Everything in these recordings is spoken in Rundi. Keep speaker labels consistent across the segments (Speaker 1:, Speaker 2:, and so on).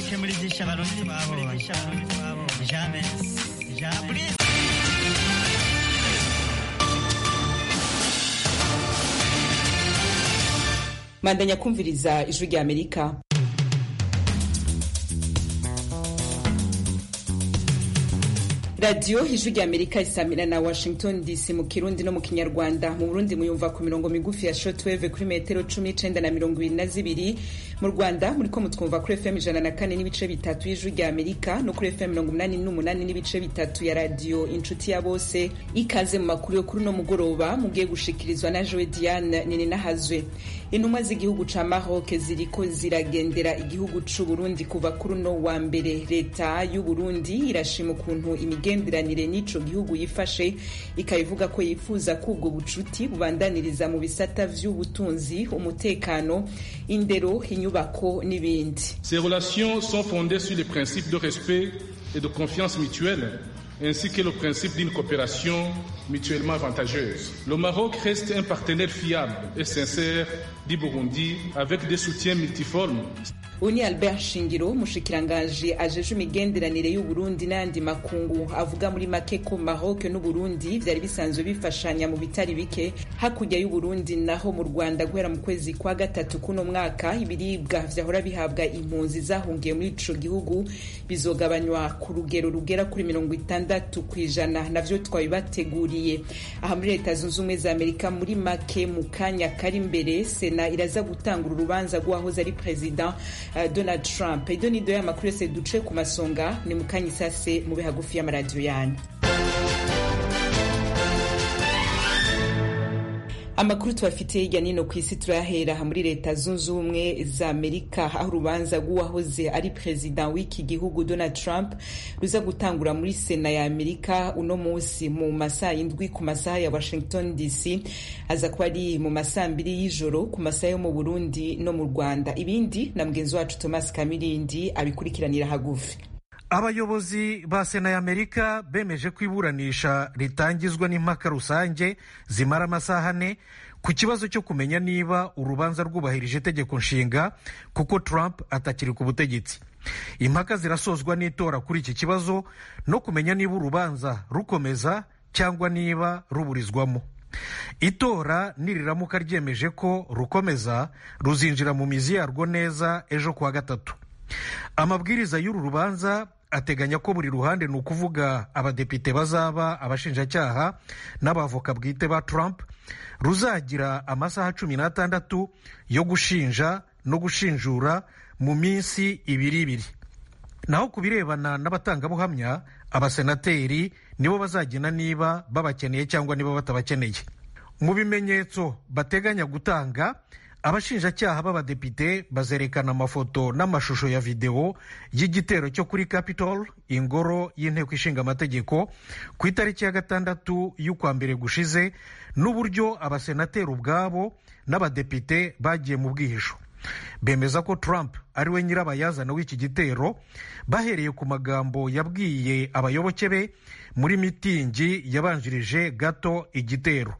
Speaker 1: make muri byinshi abarundi twabonye jamais jamais
Speaker 2: mandanya kumviriza ijwi rya amerika radiyo ijwi rya amerika isamira na washington dc mu kirundi no mu kinyarwanda mu burundi muyumva ku mirongo migufi ya shotweve kuri metero cumi n'icenda na mirongo ibiri na zibiri mu rwanda muriko mutwumva kuri fm ijana na kane n'ibice bitatu y'ijwi rya amerika no kuri fm mirongo umunani n'umunani n'ibice bitatu ya radiyo inshuti ya bose ikaze mu makuru yo kuri uno mugoroba mugiye gushikirizwa na jowe diane nininahazwe intumwa z'igihugu ca maroc ziriko ziragendera igihugu c'uburundi kuva kuri uno wa mbere leta y'uburundi irashima ukuntu imigenderanire n'ico gihugu yifashe ikabivuga ko yifuza ko ubwo bucuti bubandaniriza mu bisata vy'ubutunzi umutekano indero inyubako n'ibindi
Speaker 3: Ces relations sont fondées sur les principes de respect et de confiance mutuelle ainsi que le principe d'une coopération mutuellement avantageuse. Le Maroc reste un partenaire fiable et sincère du Burundi avec des soutiens multiformes.
Speaker 2: uni albert shingiro umushikiranganji ajeje imigenderanire y'uburundi n'ayandi makungu avuga muri make ko maroc n'uburundi vyari bisanzwe bifashanya mu bitari bike hakurya y'uburundi naho mu rwanda guhera mu kwezi kwa gatatu kuno mwaka ibiribwa vyahora bihabwa impunzi zahungiye muri ico gihugu bizogabanywa ku rugero rugera kuri mirongo itandatu kw'ijana navyo twabibateguriye aha muri leta zunze ubumwe za amerika muri make mu kanya kari imbere sena iraza gutangura urubanza rw'uwahoze ari perezida Uh, Donald Trump ido nido y'amakuru yose duce ku masonga ni mukanya isase mube hagufi y'amaradiyo yanyu amakuru tubafitiye hirya nino ku isi turayahera muri leta zunze ubumwe za amerika aho urubanza rw'uwahoze ari perezida w'iki gihugu donald trump ruza gutangura muri sena ya amerika uno munsi mu masaha y'indwi ku masaha ya washington dc aza kuba ari mu masaha mbiri y'ijoro ku masaha yo mu burundi no mu rwanda ibindi na mugenzi wacu thomas kamirindi abikurikiranira hagufi
Speaker 4: abayobozi ba sena y'amerika bemeje ko iburanisha ritangizwa n'impaka rusange zimara amasaha ane ku kibazo cyo kumenya niba urubanza rwubahirije itegeko nshinga kuko trump atakiri ku butegetsi impaka zirasozwa n'itora kuri iki kibazo no kumenya niba urubanza rukomeza cyangwa niba ruburizwamo itora niriramuka ryemeje ko rukomeza ruzinjira mu mizi yarwo neza ejo kuwa gatatu amabwiriza y'uru rubanza ateganya ko buri ruhande ni ukuvuga abadepite bazaba abashinjacyaha n'abavoka bwite ba Trump ruzagira amasaha cumi n'atandatu yo gushinja no gushinjura mu minsi ibiri ibiri naho ku birebana n'abatangabuhamya abasenateri nibo bazagena niba babakeneye cyangwa niba batabakeneye mu bimenyetso bateganya gutanga abashinjacyaha b'abadepite bazerekana amafoto n'amashusho ya videwo y'igitero cyo kuri capitol ingoro y'inteko ishinga amategeko ku itariki ya gatandatu y'ukwa mbere gushize n'uburyo abasenateri ubwabo n'abadepite bagiye mu bwihisho bemeza ko trump ari we nyirabayazana w'iki gitero bahereye ku magambo yabwiye abayoboke be muri mitingi yabanjirije gato igitero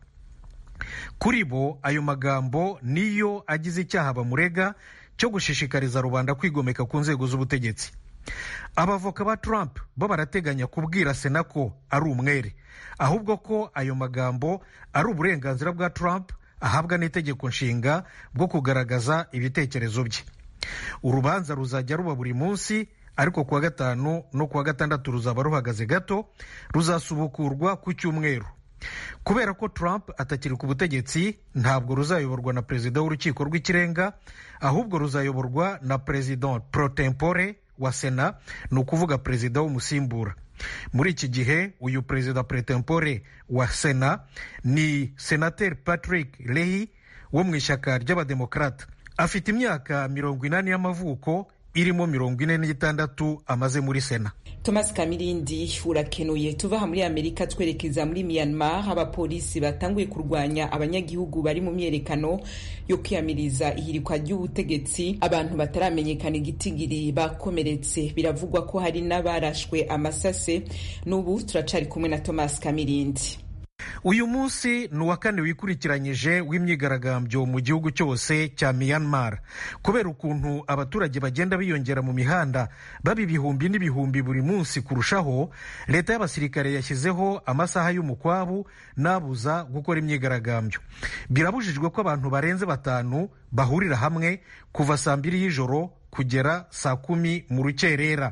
Speaker 4: kuri bo ayo magambo niyo agize icyaha bamurega cyo gushishikariza rubanda kwigomeka ku nzego z'ubutegetsi abavoka ba trump bo barateganya kubwira sena ko ari umwere ahubwo ko ayo magambo ari uburenganzira bwa trump ahabwa n'itegeko nshinga bwo kugaragaza ibitekerezo bye urubanza ruzajya ruba buri munsi ariko kuwa gatanu no kuwa gatandatu ruzaba ruhagaze gato ruzasubukurwa ku cyumweru kubera ko trump atakiri ku butegetsi ntabwo ruzayoborwa na perezida w'urukiko rw'ikirenga ahubwo ruzayoborwa na perezida pro tempore wa sena ni ukuvuga perezida w'umusimbura muri iki gihe uyu perezida pro tempore wa sena ni senateri patrick lehi wo mu ishyaka ry'abademokarata afite imyaka mirongo inani y'amavuko irimo mirongo ine n'itandatu amaze muri sena
Speaker 2: thomas kamirindi urakenuye tuva aha muri amerika twerekeza muri myanmar abapolisi batanguye kurwanya abanyagihugu bari mu myerekano yo kwiyamiriza ihirikwa ry'ubutegetsi abantu bataramenyekana igitigiri bakomeretse biravugwa ko hari n'abarashwe amasase n'ubu turacari kumwe na thomas kamirindi
Speaker 4: uyu munsi ni uwa kane wikurikiranyije w'imyigaragambyo mu gihugu cyose cya myanmar kubera ukuntu abaturage bagenda biyongera mu mihanda baba ibihumbi n'ibihumbi buri munsi kurushaho leta y'abasirikare yashyizeho amasaha y'umukwabu n'abuza gukora imyigaragambyo birabujijwe ko abantu barenze batanu bahurira hamwe kuva saa mbiri y'ijoro kugera saa kumi mu rukerera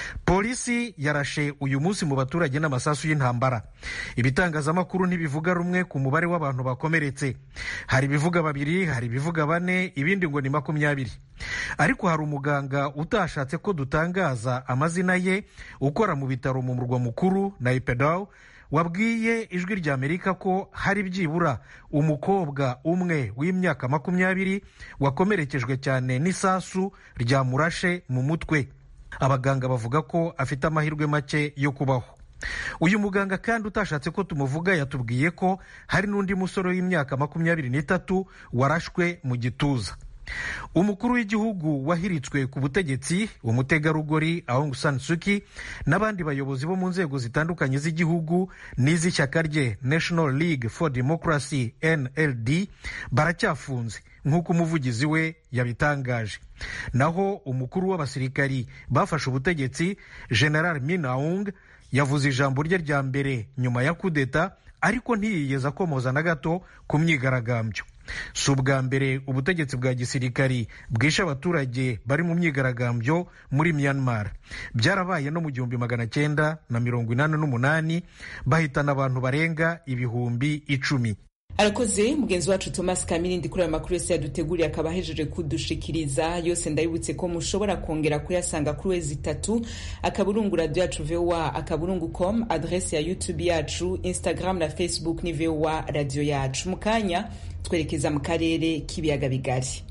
Speaker 4: polisi yarashe uyu munsi mu baturage n'amasasu y'intambara ibitangazamakuru ntibivuga rumwe ku mubare w'abantu bakomeretse hari ibivuga babiri hari ibivuga bane ibindi ngo ni makumyabiri ariko hari umuganga utashatse ko dutangaza amazina ye ukora mu bitaro mu murwa mukuru na ipedaw wabwiye ijwi rya amerika ko hari byibura umukobwa umwe w'imyaka makumyabiri wakomerekejwe cyane n'isasu ryamurashe mu mutwe abaganga bavuga ko afite amahirwe make yo kubaho uyu muganga kandi utashatse ko tumuvuga yatubwiye ko hari n'undi musore w'imyaka makumyabiri n'itatu warashwe mu gituza umukuru w'igihugu wahiritswe ku butegetsi umutegarugori Aung San Suu Kyi n'abandi bayobozi bo mu nzego zitandukanye z'igihugu n'iz'ishyaka rye National League for Democracy NLD baracyafunze nk'uko umuvugizi we yabitangaje naho umukuru w'abasirikari bafashe ubutegetsi General Min Aung yavuze ijambo rye rya mbere nyuma ya kudeta ariko ntiyigeze akomoza na gato ku myigaragambyo si ubwa mbere ubutegetsi bwa gisirikari bwishe abaturage bari mu myigaragambyo muri myanmar byarabaye no mu gihumbi magana cyenda na mirongo inani n'umunani bahitana abantu barenga ibihumbi icumi
Speaker 2: arakoze mugenzi wacu thomas kamirindi kuri aya makuru yose yaduteguriye akaba ahejeje kudushikiriza yose ndabibutse ko mushobora kongera kuyasanga kuri wezi itatu akaburungu radiyo yacu vowa akaburungu com adrese ya youtube yacu instagram na facebook ni vowa radiyo yacu mu kanya twerekeza mu karere k'ibiyaga bigari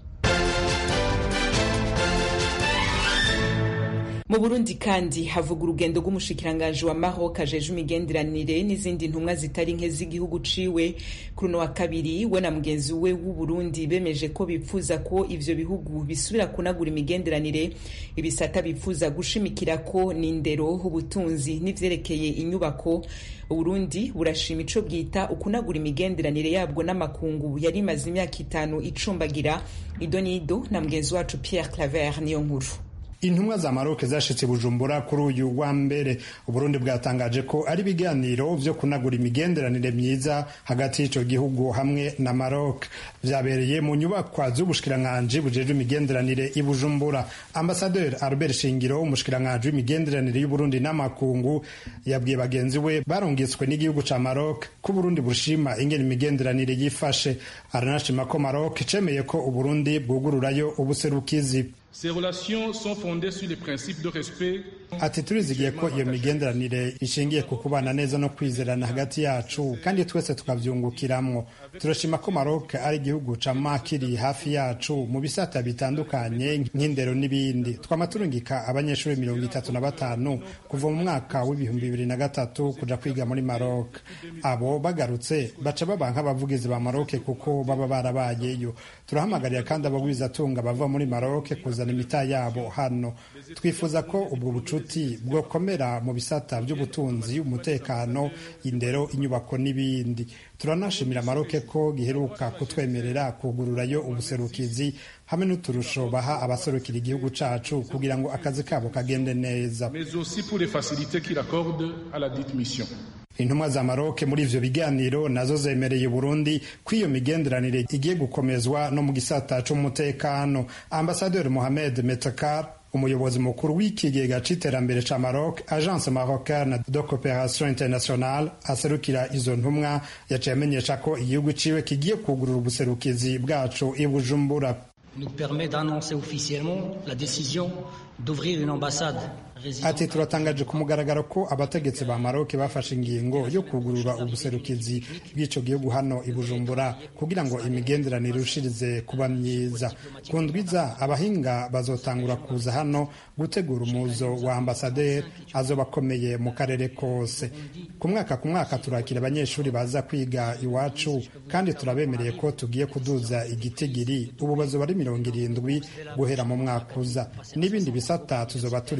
Speaker 2: mu burundi kandi havuga urugendo rw'umushikiranganji wa maroc ajeje imigenderanire n'izindi ntumwa zitari nke z'igihugu ciwe kuri uno wa kabiri we na mugenzi we w'uburundi bemeje ko bipfuza ko ivyo bihugu bisubira kunagura imigenderanire ibisata bipfuza gushimikira ko ni indero ubutunzi n'ivyerekeye inyubako uburundi burashima ico bwita ukunagura imigenderanire yabwo n'amakungu yari imaze imyaka itanu icumbagira ido n'ido na mugenzi wacu pierre claver niyo nkuru
Speaker 5: intumwa za maroc zashitse bujumbura kuri uyu wa mbere uburundi bwatangaje ko ari ibiganiro vyo kunagura imigenderanire myiza hagati y'ico gihugu hamwe na maroc vyabereye mu nyubakwa z'ubushikiranganji bujejwe imigenderanire i bujumbura ambasaderi albert shingiro umushikiranganji w'imigenderanire y'uburundi n'amakungu yabwiye bagenzi we barungitswe n'igihugu ca maroc ko uburundi bushima ingene imigenderanire yifashe aranashima ko maroc cemeye ko uburundi bwugururayo ubuserukizi
Speaker 3: Ces relations sont fondées sur les principes de respect.
Speaker 5: Ati turizigiye ko iyo migenderanire ishingiye ku kubana neza no kwizerana hagati yacu kandi twese tukavyungukiramwo. Turashima ko Maroc ari igihugu cama kiri hafi yacu mu bisata bitandukanye nk'indero n'ibindi. Twama turungika abanyeshuri mirongo itatu na batanu kuva mu mwaka w'ibihumbi bibiri na gatatu kuja kwiga muri Maroc. Abo bagarutse baca baba nk'abavugizi ba Maroc kuko baba barabayeyo. Turahamagarira kandi abagwizatunga bava muri Maroc kuzana imita yabo hano. Twifuza ko ubwo bucuti bwokomera mu bisata by'ubutunzi, umutekano, indero, inyubako n'ibindi. Turanashimira Maroc ko giheruka kutwemerera kugururayo ubuserukizi hamwe n'uturusho baha abaserukira igihugu cacu kugira ngo akazi kabo kagende neza.
Speaker 3: Mais aussi pour les facilités qu'il accorde à la dite mission.
Speaker 5: intumwa za maroc muri ivyo biganiro nazo zemereye burundi ko iyo migenderanire igiye gukomezwa no mu gisata c'umutekano ambasaderi mohamed metakar umuyobozi mukuru w'ikigega c'iterambere ca maroc agence marocaine de coopération internationale aserukira izo ntumwa yaciye amenyesha ko igihugu ciwe kigiye kugurura ubuserukizi bwacu i bujumbura
Speaker 6: nous permet d'annoncer officiellement la décision d'ouvrir une ambassade
Speaker 5: ati turatangaje ku mugaragaro ko abategetsi ba maroc bafashe ingingo yo kugurura ubuserukizi bw'ico gihugu hano i bujumbura kugira ngo imigenderanire irushirize kuba myiza ku ndwiza abahinga bazotangura kuza hano gutegura umuzo wa ambasaderi azoba akomeye mu karere kose ku mwaka ku mwaka turakira abanyeshuri baza kwiga iwacu kandi turabemereye ko tugiye kuduza igitigiri ubu bazoba ari mirongo irindwi guhera mu mwaka uza n'ibindi bisata tuzoba turi kumwe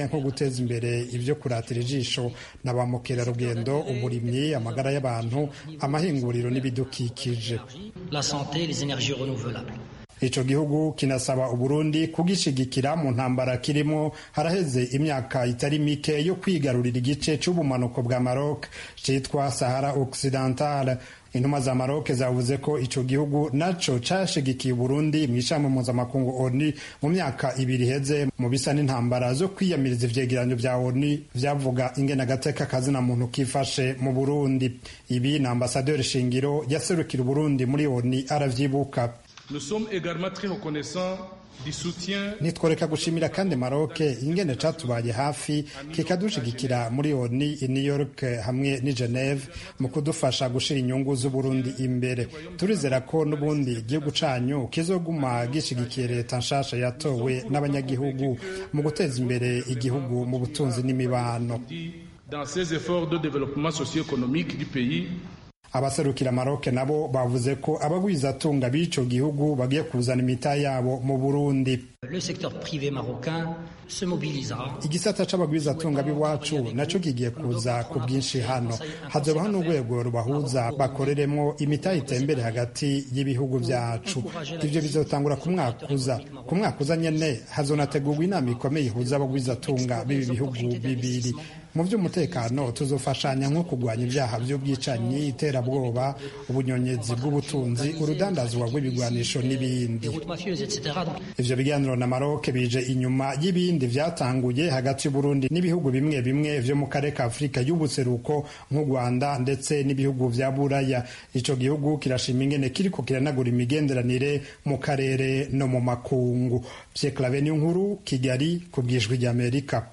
Speaker 5: nko guteza imbere ibyo kuratira ijisho na ba mukerarugendo uburimyi amagara y'abantu amahinguriro n'ibidukikije
Speaker 6: la santé, les énergies renouvelables.
Speaker 5: ico gihugu kinasaba uburundi kugishigikira mu ntambara kirimo haraheze imyaka itari mike yo kwigarurira igice c'ubumanuko bwa maroc citwa sahara occidentale intumwa za maroc zavuze ko ico gihugu naco cashigikiye uburundi mw'ishami mpuzamakungu oni mu myaka ibiri iheze mu bisa n'intambara zo kwiyamiriza ivyegeranyo vya oni vyavuga ingene agateka kazina muntu kifashe mu burundi ibi na ambasaderi shingiro yaserukira uburundi muri oni aravyibuka
Speaker 3: Nous sommes également très reconnaissants du soutien
Speaker 5: nitworeka gushimira kandi maroc ingene catubaye hafi kikadushigikira muri oni i new york hamwe n'i geneve mu kudufasha gushira inyungu z'uburundi imbere turizera ko n'ubundi igihugu canyu kizoguma gishigikiye leta nshasha yatowe n'abanyagihugu mu guteza imbere igihugu mu butunzi n'imibano
Speaker 3: dans ses efforts de développement socio-économique du pays
Speaker 5: abaserukira maroc nabo bavuze ko abagwizatunga b'ico gihugu bagiye kuzana imita yabo mu burundi
Speaker 6: Le secteur privé marocain se mobilisera.
Speaker 5: igisata c'abagwizatunga b'iwacu naco kigiye kuza ku bwinshi hano hazobaho n'urwego rubahuza bakoreremwo imitahe itembere hagati y'ibihugu vyacu ivyo bizotangura ku mwaka uza ku mwaka uza nyene hazonategurwa inama ikomeye ihuza abagwizatunga b'ibi bihugu bibiri mu vy'umutekano tuzofashanya nko kurwanya ibyaha vy'ubwicanyi iterabwoba ubunyonyezi bw'ubutunzi urudandazwa rw'ibigwanisho n'ibindi
Speaker 6: routes mafieuses, etc. Donc,
Speaker 5: ivyo biganiro na maroc bije inyuma y'ibindi vyatanguye hagati y'uburundi n'ibihugu bimwe bimwe vyo mu karere ka afurika y'ubuseruko nk'u rwanda ndetse n'ibihugu vya buraya ico gihugu kirashima ingene kiriko kiranagura imigenderanire mu karere no mu makungu vyeklave nkuru kigali ku bwijwi ry'amerika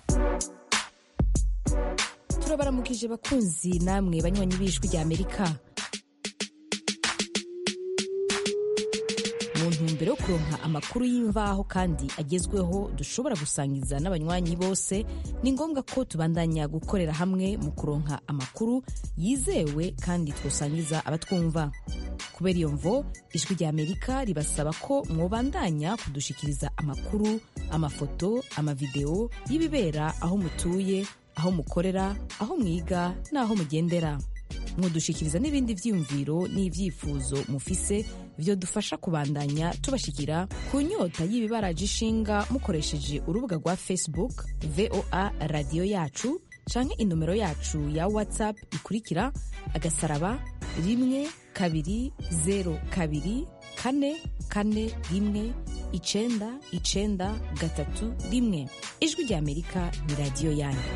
Speaker 7: turabaramukije bakunzi namwe banywanyi b'ijwi rya amerika mu ntumbero yo kuronka amakuru y'imvaho kandi agezweho dushobora gusangiza n'abanywanyi bose ni ngombwa ko tubandanya gukorera hamwe mu kuronka amakuru yizewe kandi twosangiza abatwumva kubera iyo mvo ijwi rya amerika ribasaba ko mwobandanya kudushikiriza amakuru amafoto amavideo y'ibibera aho mutuye aho mukorera aho mwiga n'aho mugendera mwodushikiriza n'ibindi vyiyumviro n'ivyifuzo mufise vyodufasha kubandanya tubashikira ku nyota y'ibibaraje ishinga mukoresheje urubuga rwa facebook voa radiyo yacu canke inomero yacu ya whatsapp ikurikira agasaraba rimwe kabiri zero kabiri kane kane rimwe icenda icenda gatatu rimwe ijwi rya amerika ni radiyo yanyu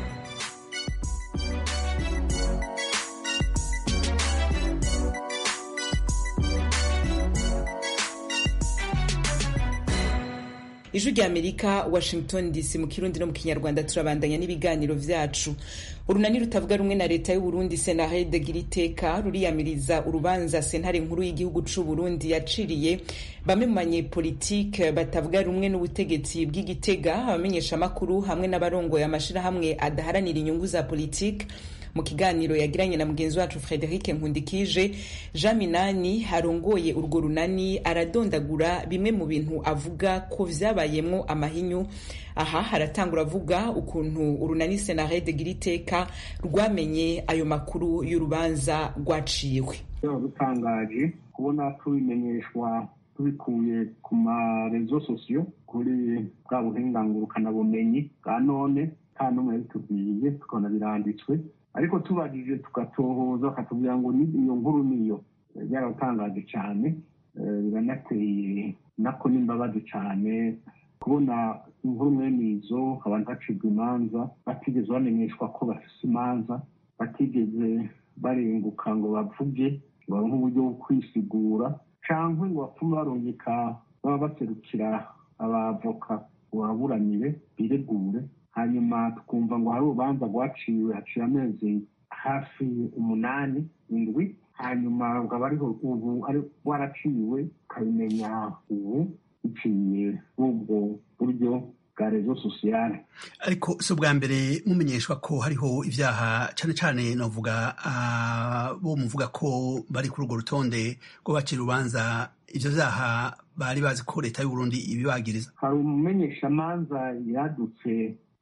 Speaker 2: ijwi rya amerika washington dc mu kirundi no mu kinyarwanda turabandanya n'ibiganiro vyacu urunani rutavuga rumwe na leta y'uburundi senarede gira iteka ruriyamiriza urubanza sentare nkuru y'igihugu c'uburundi yaciriye bamwe mu banyepolitike batavuga rumwe n'ubutegetsi bw'igitega abamenyeshamakuru hamwe n'abarongoye amashirahamwe adaharanira inyungu za politike mu kiganiro yagiranye na mugenzi wacu frederic nkundikije jean minani arongoye urwo runani aradondagura bimwe mu bintu avuga ko vyabayemwo amahinyu aha haratangura avuga ukuntu urunani senarede gira iteka rwamenye ayo makuru y'urubanza rwaciwe
Speaker 8: dutangaje kubona tubimenyeshwa tubikuye ku marezo sosiyo kuri bwa buhingangurukanabumenyi bwa none nta n'umwe yabitubwiye tukabona biranditswe ariko tubajije tugatohoza bakatubwira ngo iyo nkuru niyo byaratangaje cyane biranateye nako n'imbabazi cyane kubona inkuru mwene izo abantu bacibwa imanza batigeze bamenyeshwa ko bafise imanza batigeze barenguka ngo bavuge baronke uburyo bwo kwisigura cyangwa ngo bapfume barungika baba baserukira abavoka ngo baburanire biregure hanyuma tukumva ngo hari urubanza rwaciwe haciye amezi hafi umunani indwi hanyuma ukaba ariho ubu ari waraciwe ukabimenya ubu biciye ubwo buryo bwa rezo sosiyale
Speaker 9: ariko si ubwa mbere mumenyeshwa ko hariho ibyaha cyane cyane navuga bo muvuga ko bari kuri urwo rutonde rwo bacira urubanza ibyo byaha bari bazi ko leta y'uburundi ibibagiriza
Speaker 8: hari umumenyeshamanza yadutse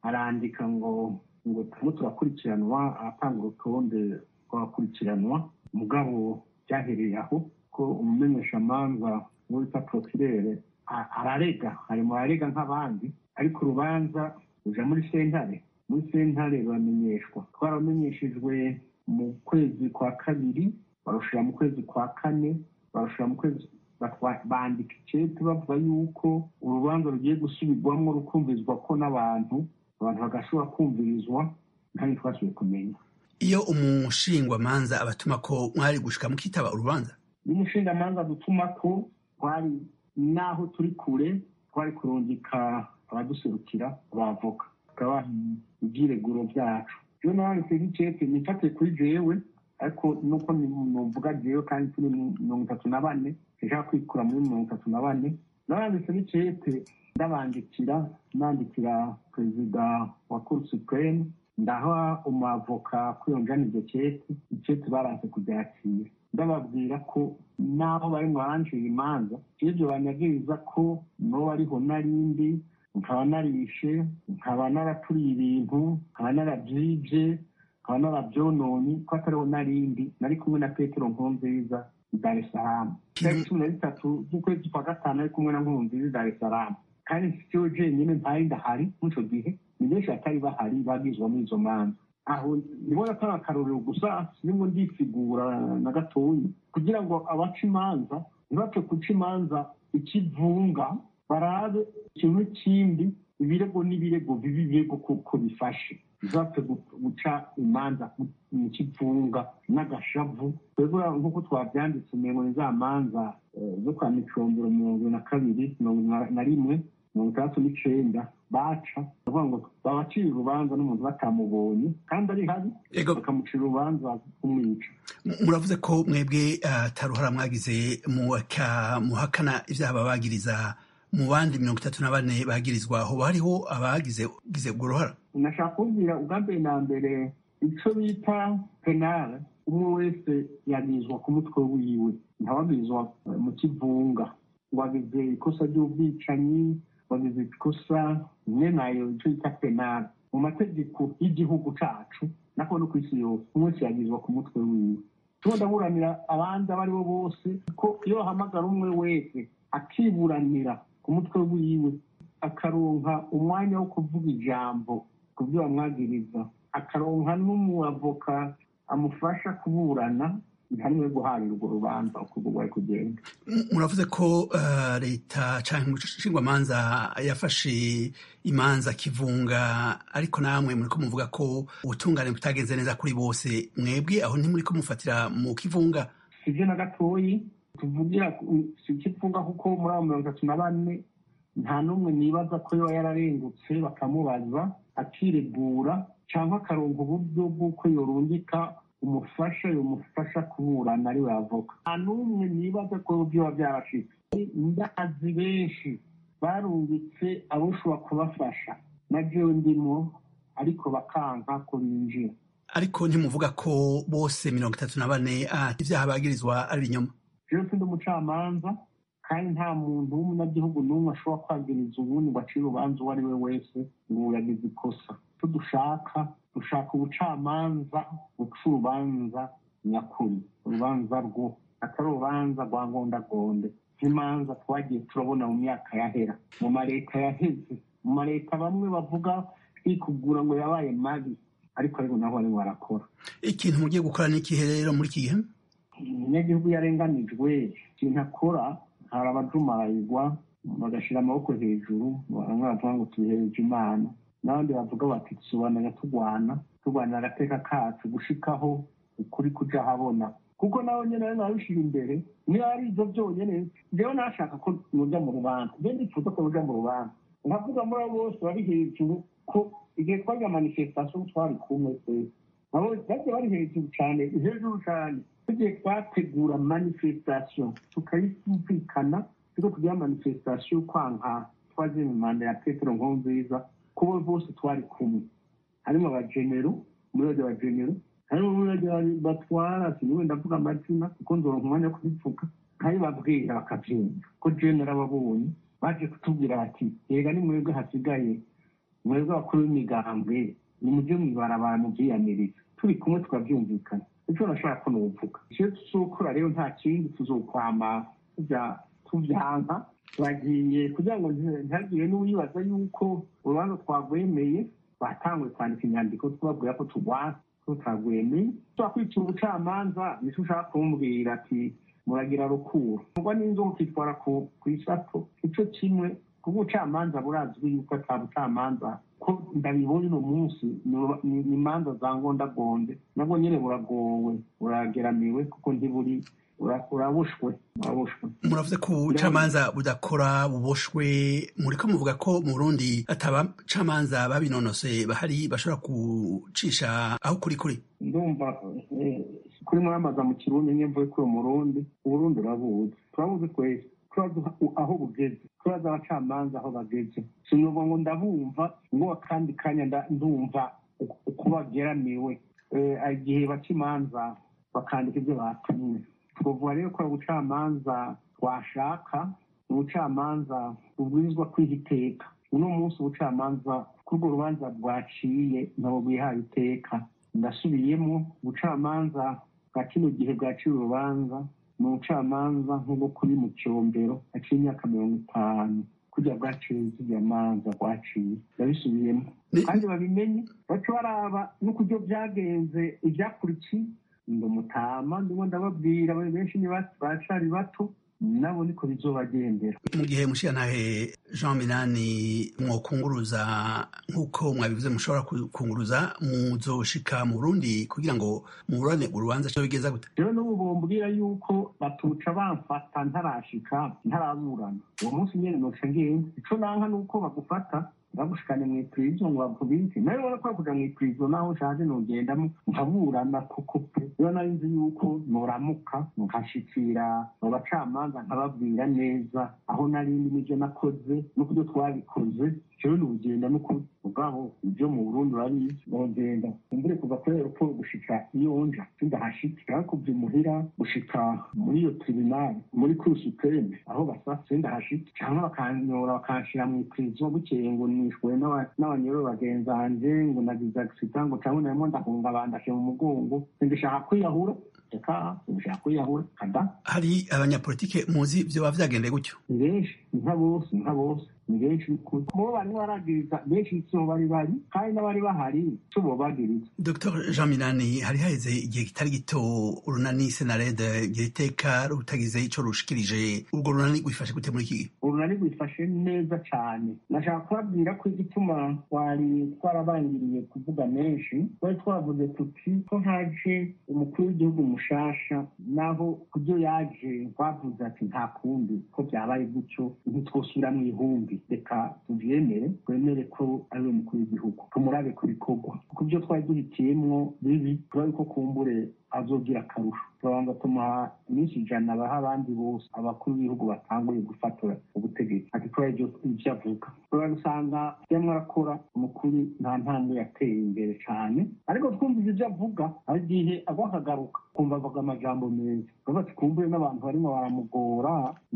Speaker 8: arandika ngo ngo turimo turakurikiranwa aratanga urutonde rw'abakurikiranwa mugabo byahereye aho ko umumenyeshamanza uwo bita porokirere ararega ari mu barega nk'abandi ariko urubanza ruja muri sentare muri sentare ruramenyeshwa twaramenyeshejwe mu kwezi kwa kabiri barushira mu kwezi kwa kane barushira mu kwezi bandika icete bavuga yuko urubanza rugiye gusubirwamo rukumvirizwa ko n'abantu abantu bagashobora kumvirizwa kandi twasubiye kumenya
Speaker 9: iyo umushingwamanza abatuma ko mwari gushika mukitaba urubanza
Speaker 8: iyo umushingamanza dutuma ko twari n'aho turi kure twari kurungika abaduserukira abavoka tukabaha ibyireguro byacu iyo nanditse nk'icete nifate kuri jewe ariko nuko nuvuga jewe kandi turi mirongo itatu na bane nshaka kwikura muri mirongo itatu na bane naranditse n'icete ndabandikira nandikira perezida wa cour supreme ndaha umwavoka kwiyonjana iryo cete icete baranse kubyakira ndababwira ko n'aho bari mwaranjira imanza ibyo banyagiriza ko n'uwo ariho narindi nkaba narishe nkaba naraturiye ibintu nkaba narabyibye nkaba narabyononye ko atariho narindi nari kumwe na petero nkurunziza i dar es salaam tariki cumi na zitatu z'ukwezi kwa gatanu ari kumwe na nkurunziza i dar es salaam kandi siwe jenyine ntari ndahari muri icyo gihe ni benshi batari bahari bagizwa muri izo manza aho ndibona atari akarorero gusa nimwo ndisigura na gatoyi kugira ngo abaca imanza ntibapfe guca imanza ikivunga barabe ikintu kindi ibirego n'ibirego bibi birego kuko bifashe ntibapfe guca imanza mu kivunga n'agashavu twebwe nk'uko twabyanditse umengo ni za manza zo kwa micombero mirongo na kabiri mirongo na rimwe mirongo itandatu n'icenda baca bavuga ngo babacira urubanza n'umuntu batamubonye kandi ari habi bakamucira urubanza kumwica
Speaker 9: muravuze ko mwebwe ataruhara mwagize muhakana ibyaha babagiriza mu bandi mirongo itatu na bane bagirizwa hoba hariho abagize ubwo ruhara
Speaker 8: nashaka kubwira ubwa mbere na mbere icyo bita penale umwe wese yagirizwa ku mutwe wiwe ntawagirizwa mu kivunga ngo agize ikosa ry'ubwicanyi wagize ikosa rimwe nayo icyo bita penale mu mategeko y'igihugu cacu nako no ku isi yose umwe wese yagirizwa ku mutwe wiwe tuba ndaburanira abandi abo ari bo bose ko iyo bahamagara umwe wese akiburanira ku mutwe wiwe akaronka umwanya wo kuvuga ijambo ku byo bamwagiriza akaronka n'umuavoka amufasha kuburana hamwe guharira urwo rubanza uko rwari kugenda
Speaker 9: muravuze ko leta cyangwa umushingwamanza yafashe imanza kivunga ariko namwe muri ko muvuga ko ubutungane butagenze neza kuri bose mwebwe aho ntimuri ko mufatira mu kivunga
Speaker 8: sibyo na gatoyi tuvugira si ikivunga kuko muri abo mirongo itatu na bane nta n'umwe nibaza ko yoba yararengutse bakamubaza akiregura cyangwa akaronka uburyo bw'uko yorungika umufasha yomufasha kuburana ari we avoka nta n'umwe nibaza ko byoba byarashitse ndazi benshi barungitse abo ushobora kubafasha na jewe ndimo ariko bakanka ko binjira
Speaker 9: ariko ntimuvuga ko bose mirongo itatu na bane ibyaha bagirizwa ari ibinyoma
Speaker 8: jewe sindi umucamanza kandi nta muntu w'umunyagihugu n'umwe ashobora kwagiriza ubundi ngo acire urubanza uwo ari we wese ngo yagize ikosa icyo dushaka dushaka ubucamanza buca urubanza nyakuri urubanza rwo atari urubanza rwa ngondagonde nk'imanza twagiye turabona mu myaka yahera mu mareta yaheze mu mareta bamwe bavuga twikugura ngo yabaye mabi ariko ariko nabo barimo barakora
Speaker 9: ikintu mugiye gukora ni ikihe rero muri iki gihe
Speaker 8: umunyagihugu yarenganijwe ikintu akora hari abajumarayirwa bagashyira amaboko hejuru bamwe bavuga ngo tubihereje imana n'abandi bavuga bati dusobanura turwana turwanira agateka kacu gushikaho ukuri kuja habona kuko nawe nyine rero nabishyira imbere niyo ari ibyo byonyine njyewe nashaka ko muja mu rubanza njye ndifuza ko muja mu rubanza nkavuga muri abo bose bari hejuru ko igihe twagira manifestation twari kumwe twese nabo bagiye bari hejuru cyane hejuru cyane tugiye twategura manifestation tukayumvikana tuko tugira manifestation kwanka twaje mu manda ya petero nkurunziza kubo bose twari kumwe harimo abagenero umurage wa genero harimo umurage batwara siniwe ndavuga amazina kuko nzoronka umwanya wo kubivuga nkabibabwira bakabyumva ko genero ababonye baje kutubwira bati yega ni mwebwe hasigaye mwebwe abakuru b'imigambwe ni mujye mwibarabara mubyiyamiriza turi kumwe tukabyumvikana icyo nashaka ko nuvuga icyo tuzokora rero nta kindi tuzokwama tujya tubyanka turagiye kugira ngo ntihagire n'uwibaza yuko urubanza twagwemeye batanguye kwandika inyandiko tubabwira ko turwana tutagwemeye twakwicira ubucamanza nicyo ushaka kumbwira ati muragira rukuru ubwo n'inzoka ukitwara ku isato icyo kimwe kuko ubucamanza burazwi yuko ata bucamanza ko ndabibona uno munsi ni imanza za ngondagonde nabwo nyine buragowe burageramiwe kuko ntiburi urabushwe urabushwe
Speaker 9: muravuze ko ubucamanza budakora buboshwe muriko muvuga ko mu burundi atabacamanza babinonoseye bahari bashobora gucisha aho kuri kuri
Speaker 8: ndumva kuri muramaza mu kirundi nye mvuye kuri umurundi uburundi urabuzi turabuzi twese turazi aho bugeze turazi abacamanza aho bageze sinuvuga ngo ndabumva ngo akandi kanya ndumva uko bageramiwe igihe baca imanza bakandika ibyo batumwe twavuga rero ko ubucamanza twashaka ubucamanza bubwirizwa kwiha iteka uno munsi ubucamanza kuri urwo rubanza bwaciye ntabwo bwihaye iteka ndasubiyemo ubucamanza bwa kino gihe bwaciye urubanza ni ubucamanza nk'ubwo kuri mu cyombero haciye imyaka mirongo itanu kujya bwaciye ziriya manza bwaciye ndabisubiyemo kandi babimenye baca baraba n'ukuryo byagenze ibyakurikiye ndi umutama ndimo ndababwira benshi bacari bato nabo niko bizobagendera
Speaker 9: mu gihe mushiyantahe jean minani mwokunguruza nk'uko mwabivuze mushobora kunguruza muzoshika mu burundi kugira ngo muburane urubanza cyo bigeza gute
Speaker 8: rero n'ubu bombwira yuko batuca bamfata ntarashika ntaraburana uwo munsi nyene noca ngenda ico nanka nuko bagufata bagushikane mu ipurizo ngo bakubike nawe ubona ko kuja mu ipurizo naho nshaje nogendamo nkaburana kuko pe rero nari nzi yuko noramuka nkashikira mu bacamanza nkababwira neza aho nari ndi n'ivyo nakoze n'ukuryo twabikoze jewe n'ubugenda n'ukuri ubwabo ibyo mu burundi urabizi nogenda umbure kuva kuri aeroport gushika iyo nja sindahashika ariko muhira gushika muri iyo tribunali muri cour supreme aho basa sindahashika cyangwa bakanyora bakanshira mu ipurizo bukeye ngo nishwe n'abanyoro bagenzanje ngo nagize agisida ngo cyangwa narimo ndahunga bandashe mu mugongo sindishaka kwiyahura reka sindishaka kwiyahura kada
Speaker 9: hari abanyapolitike muzi vyoba vyagendeye gutyo
Speaker 8: ni benshi nka bose nka bose ni benshi mubo barimo baragiriza benshi sibo bari bari kandi n'abari bahari sibo bagiriza
Speaker 9: dr jean minani hari haheze igihe kitari gito urunani senarede gira iteka rutagize ico rushikirije urwo runani rwifashe gute muri iki gihe
Speaker 8: urunani rwifashe neza cane nashaka kubabwira ko igituma twari twarabangiriye kuvuga menshi twari twavuze tuti ko haje umukuru w'igihugu mushasha naho kubyo yaje twavuze ati nta kundi ko byabaye gutyo ntitwosubira mu ihumbi reka tubyemere twemere ko ari we mukuru w'igihugu tumurabe ku bikorwa kuko ibyo twari duhitiyemwo bibi turabe ko kumbure azogira akarusho turabanza tumuha iminsi ijana baha abandi bose abakuru b'ibihugu batanguye gufatora ubutegetsi ati kubera ibyo avuga turabisanga yamwe arakora umukuru nta ntambwe yateye imbere cyane ariko twumvise ibyo avuga hari igihe agwa akagaruka kumva avuga amajambo meza bavuga ati kumbure n'abantu barimo baramugora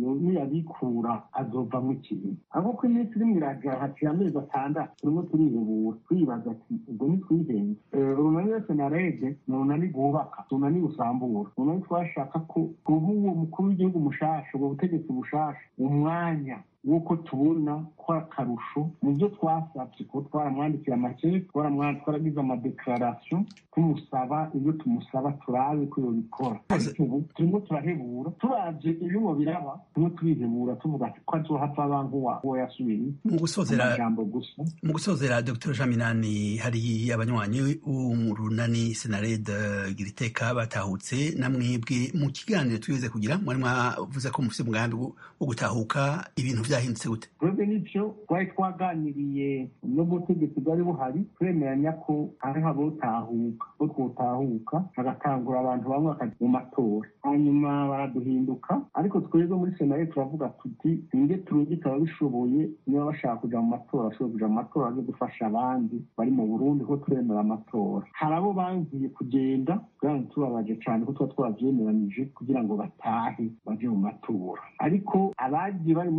Speaker 8: niyabikura azovamo ikintu ahubwo ko iminsi irimo iragira haciye amezi atandatu turimo turihebura twibaza ati ubwo ntitwihenze urunani wese na rege ni urunani rwubaka urunani rusambura urunani twashaka ko kuba uwo mukuru w'igihugu mushasha ubwo butegetsi bushasha umwanya w'uko tubona ko akarusho mu byo twasabye kuko twaramwandikiye amakete twaragize amadekararasiyo tumusaba ibyo tumusaba turabe ko yobikora ariko ubu turimo turahebura turavye ibibo biraba turimo turihebura tuvuga ko azohava abantu uwo yasubiriye
Speaker 9: mu gusozera
Speaker 8: amajambo gusa
Speaker 9: mu gusozera dr jean minani hari abanywanyi w'umurunani senarede gira iteka batahutse namwebwe mu kiganiro twize kugira mwari mwavuze ko mufise umugambi wo gutahuka ibintu vyahindutse gute
Speaker 8: twebwe n'ivyo twari twaganiriye n'ubutegetsi bwari buhari twemeranya ko hariho abotahuka bo twotahuka hagatangura abantu bamwe bakaja mu matora hanyuma baraduhinduka ariko twebwe muri senaye turavuga tuti ninge turungike ababishoboye niba bashaka kuja mu matora bashobora kuja mu matora baze gufasha abandi bari mu burundi ko turemera amatora hari abo bangiye kugenda kandi tubabaje cane ko tuba twavyemeranije kugira ngo batahe baje mu matora ariko abagiye bari muri twebwe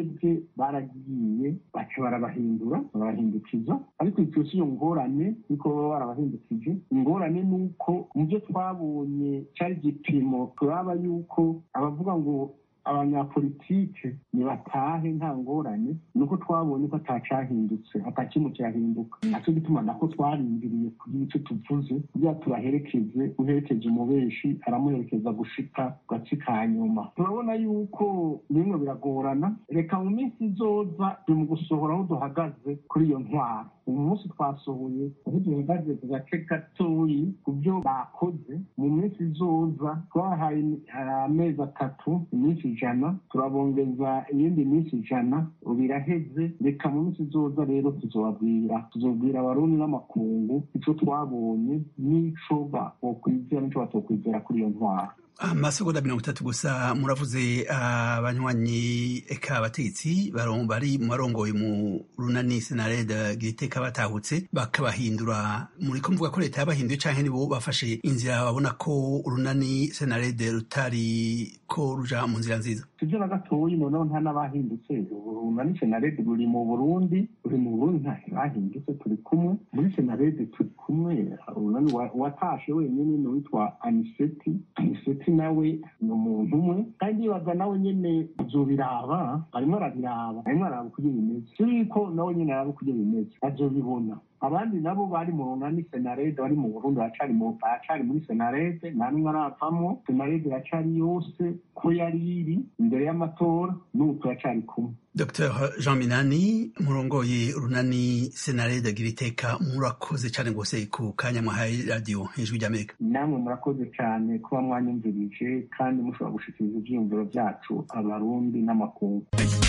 Speaker 8: twebwe baragiye baca barabahindura barabahindukiza ariko icyo si yo ngorane niko baba barabahindukije ingorane ni uko mu byo twabonye cyari igipimo turaba yuko abavuga ngo abanyapolitike nibatahe nta ngorane nuko twabonye ko atacahindutse atakimwe cyahinduka nacyo gituma nako twarindiriye kugira icyo tuvuze kugira tubaherekeze uherekeje umubeshi aramuherekeza gushika ku gace ka nyuma turabona yuko bimwe biragorana reka mu minsi izoza turi mu gusohora aho duhagaze kuri iyo ntwaro uyu munsi twasohoye aho duhagaze ku gace gatoyi ku byo bakoze mu minsi izoza twahaye amezi atatu iminsi ijana turabongeza iyindi minsi ijana biraheze reka mu minsi izoza rero tuzobabwira tuzobwira abarundi n'amakungu icyo twabonye n'ico bokwizera n'ico batokwizera kuri iyo ntwaro
Speaker 9: amasegonda mirongo itatu gusa muravuze abanywanyi eka abategetsi bari mu barongoye mu runani senarede giriteka batahutse bakabahindura muri ko mvuga ko leta yabahinduye canke nibo bafashe inzira babona ko urunani senarede rutari ko ruja mu nzira nziza
Speaker 8: sibyo na gatoyi noneho nta n'abahindutse urunani senarede ruri mu burundi ruri mu burundi nta bahindutse turi kumwe muri senarede turi kumwe urunani watashe wenyine ni witwa aniseti aniseti nawe ni umuntu umwe kandi yibaza nawe nyene azobiraba arimo arabiraba arimo araba uko bimeze yuko nawe nyene araba uko bimeze azobibona abandi nabo bari mu runani senarede bari mu burundi baracari baracari muri senarede nta n'umwe aravamwo senarede iracari yose ko yari iri imbere y'amatora n'ubu turacari kumwe
Speaker 9: dr jean minani murongoye urunani senarede giriteka murakoze cyane rwose ku kanya mwahaye radiyo hejuru ry'amerika
Speaker 8: namwe murakoze cyane kuba mwanyumvirije kandi mushobora gushikiriza ivyiyumviro vyacu abarundi n'amakungu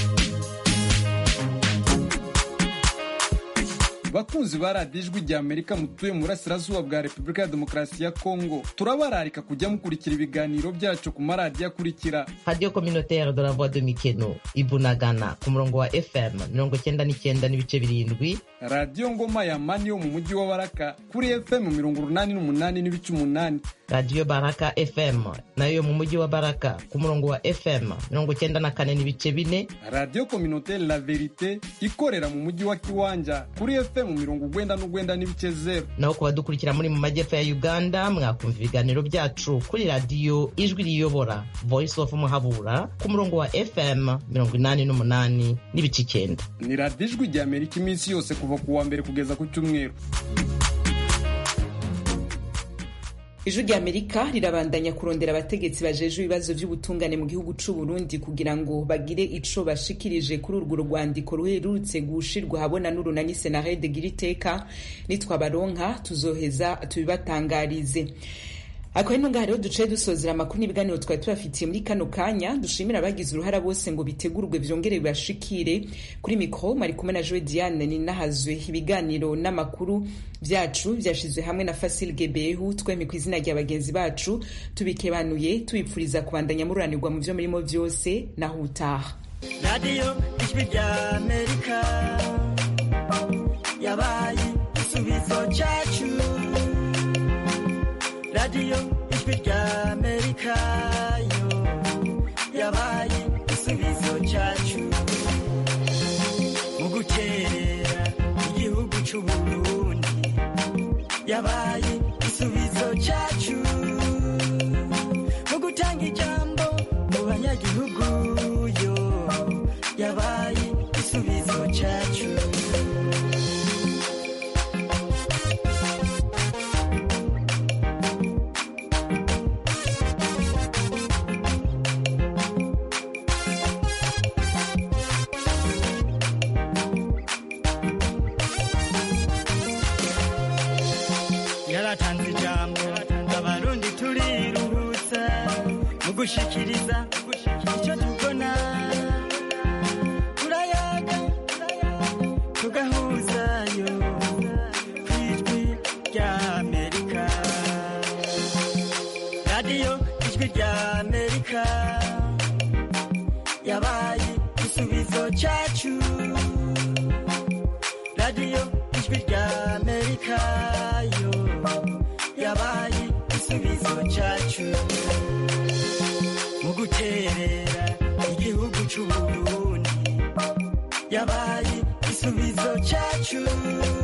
Speaker 10: bakunzi ba radiyo ijwi rya amerika mutuye mu burasirazuba bwa repubulika ya demokarasi ya kongo turabararika kujya mukurikira ibiganiro byacu ku maradiyo akurikira
Speaker 11: radiyo kominotere de la voix de mikeno ibunagana ku murongo wa fm mirongo cyenda n'icyenda n'ibice birindwi
Speaker 10: radiyo ngoma ya mani yo mu mujyi wa baraka kuri fm mirongo urunani n'umunani n'ibice umunani
Speaker 11: radiyo baraka fm nayo yo mu mujyi wa baraka ku murongo wa fm mirongo cyenda na kane n'ibice bine
Speaker 10: radiyo kominotere la verite ikorera mu mujyi wa kiwanja kuri fm mu mirongo ugwenda n'ugwenda n'ibice zero
Speaker 11: naho ku badukurikira muri mu majyepfo ya uganda mwakumva ibiganiro byacu kuri radiyo ijwi riyobora voice of muhabura ku murongo wa fm mirongo inani n'umunani n'ibice icyenda
Speaker 10: ni radiyo ijwi rya amerika iminsi yose kuva ku wa mbere kugeza ku cyumweru
Speaker 2: ijwi rya amerika rirabandanya kurondera abategetsi bajeje ibibazo by'ubutungane mu gihugu c'u Burundi kugira ngo bagire ico bashikirije kuri urwo rwandiko ruherutse gushirwa habona n'urunani senarede gira iteka nitwabaronka tuzoheza tubibatangarize akaba ino ngaha rero ducaye dusozera amakuru n'ibiganiro twari tubafitiye muri kano kanya dushimira abagize uruhara bose ngo bitegurwe vyongere bibashikire kuri mikro mari kumwe na Joe Diane ninahazwe ibiganiro n'amakuru vyacu vyashizwe hamwe na Fasil Gebehu twemye ku izina rya bagenzi bacu tubikebanuye tubipfuriza kubandanya mururanirwa mu vyo murimo vyose naho utaha
Speaker 1: radiyo ijwi rya amerika yabaye igisubizo cyacu radiyo ijwi rya amerika yo yabaye igisubizo cyacu mu guterera igihugu cy'u Burundi yabaye igisubizo cyacu mu gutanga ijambo mu banyagihugu yo yabaye igisubizo cyacu yaratanze ijambo abarundi turiruhutsa mu gushikiriza icyo tubona turayaga tugahuzayo ku ijwi rya amerika radiyo ijwi rya amerika yabaye igisubizo cyacu radiyo ijwi rya amerika yo yabaye igisubizo cyacu mu guterera igihugu cy'u Burundi
Speaker 12: igisubizo cyacu